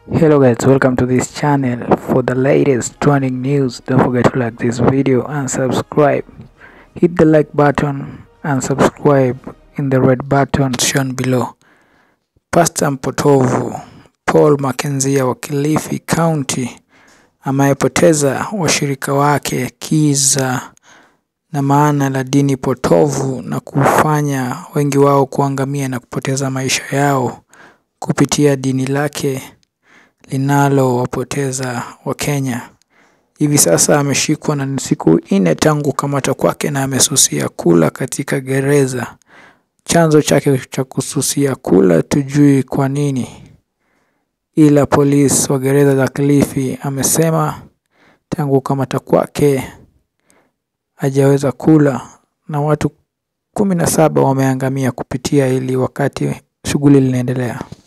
Hello guys, welcome to this channel. For the latest trending news, don't forget to like this video and subscribe. Hit the like button and subscribe in the red button shown below. Pastor mpotovu Paul Makenzia wa Kilifi County amepoteza washirika wake kiza na maana la dini potovu na kufanya wengi wao kuangamia na kupoteza maisha yao kupitia dini lake linalowapoteza Wakenya. Hivi sasa ameshikwa na ni siku nne tangu kukamatwa kwake na amesusia kula katika gereza. Chanzo chake cha kususia kula tujui kwa nini, ila polisi wa gereza za Kilifi amesema tangu kukamatwa kwake hajaweza kula na watu kumi na saba wameangamia kupitia hili wakati shughuli linaendelea.